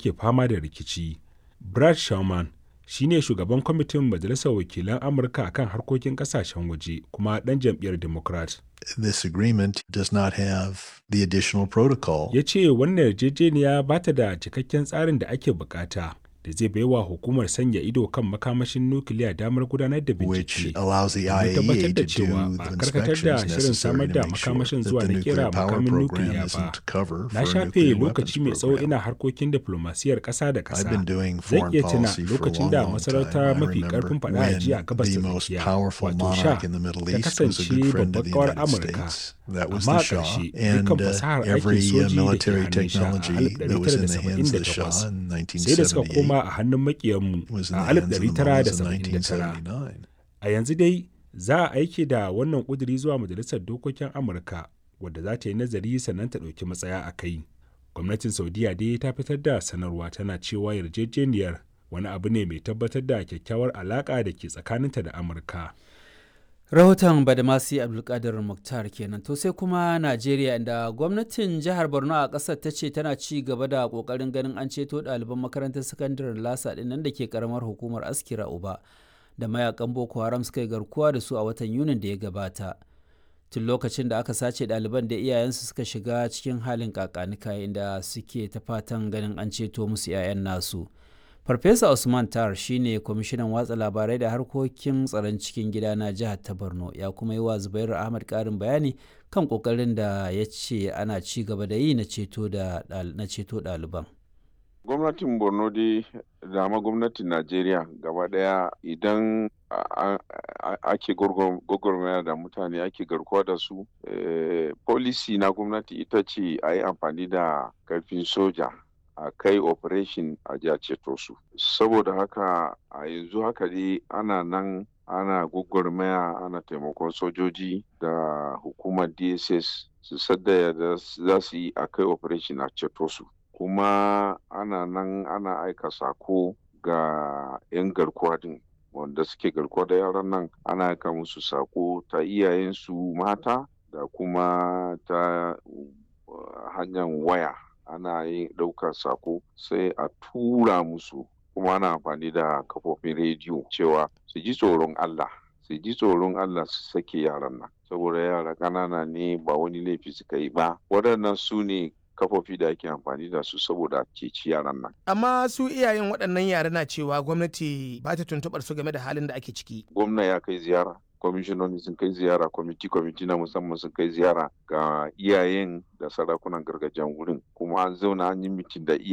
ake fama da rikici. Brad Sherman shi ne shugaban kwamitin Majalisar Wakilan Amurka akan harkokin kasashen waje kuma ɗan jam'iyyar Democrat. This agreement does not have the additional protocol. Ya ce wannan yarjejeniya ba ta da cikakken tsarin da ake bukata da zai baiwa hukumar sanya ido kan makamashin nukiliya damar gudanar da which bincike. allows the domin tabbatar IAEA da to cewa do ba the a karkatar da inspections shirin samar necessary da to make sure makamashin that zuwa the na nuclear kera power makamin program nukiliya ba. isn't cover Na for a shafe nuclear weapons lokaci mai tsawo program. ina harkokin diplomasiyar ƙasa da I've ƙasa. been doing Zan foreign iya tuna policy for a lokacin long, da long masarauta time. I mafi remember ƙarfin faɗa a ji a when gabas the ta most tsakiya, powerful wato sha, monarch in the Middle ta East was a kasance good friend of babbar the ƙawar United Amurka. States. That was Amma the a Shah. ƙarshe, And dukkan uh, fasahar aikin every uh, soji da ke military hannun Shah a technology that was in the hands of the Shah 1978 in sai da suka 1978 koma a hannun makiyanmu was in a the hands of the Mullahs in 1979. 1979. A yanzu dai za a aike da wannan ƙuduri zuwa Majalisar Dokokin Amurka wadda za ta yi nazari sannan ta ɗauki matsaya a kai. Gwamnatin Saudiya dai ta fitar da sanarwa tana cewa yarjejeniyar wani abu ne mai tabbatar da kyakkyawar alaƙa da ke tsakaninta da Amurka. rahoton badamasi abdulkadir muktar kenan to sai kuma najeriya inda gwamnatin jihar borno a ƙasar ta ce tana ci gaba da ƙoƙarin ganin an ceto ɗaliban makarantar sakandaren lasa ɗin nan da ke ƙaramar hukumar askira uba da mayakan boko haram suka yi garkuwa da su a watan yunin da ya gabata tun lokacin da aka sace ɗaliban da iyayensu suka shiga cikin halin kakanika inda suke ta fatan ganin an ceto musu 'ya'yan nasu farfesa usman tar shine kwamishinan watsa labarai da harkokin tsaron cikin gida na jihar ta borno ya kuma yi wa zubairu ahmad karin bayani kan kokarin da ya ce ana ci gaba da yi na ceto ɗaliban gwamnatin borno dai da ma gwamnatin najeriya gaba daya idan a- a- ake gwagwarmaya da mutane ake garkuwa da su eh, policy na gwamnati ita ce a yi amfani da karfin soja a kai operation a ji a ceto su saboda haka a yanzu haka dai ana nan ana gwagwarmaya ana taimakon sojoji da hukumar dss su sadda da za su yi a kai operation a ceto su kuma ana nan ana aika sako ga 'yan garkuwa din wanda suke garkuwa da yaran nan ana aika musu sako ta iyayensu mata da kuma ta uh, hanyar waya ana yin ɗaukar sako sai a tura musu kuma ana amfani da kafofin rediyo cewa su ji tsoron Allah su ji tsoron Allah su sake yaran nan saboda yara ƙanana ne ba wani laifi suka yi ba waɗannan su ne kafofi da ake amfani da su saboda ceci yaran nan amma su iyayen waɗannan yara na cewa gwamnati ba ta tuntuɓar su game da halin da ake ciki gwamna ya kai ziyara kwamishinoni sun kai ziyara kwamiti kwamiti na musamman sun kai ziyara ga iyayen da sarakunan gargajiyan wurin kuma an zauna an yi mitin da iyayen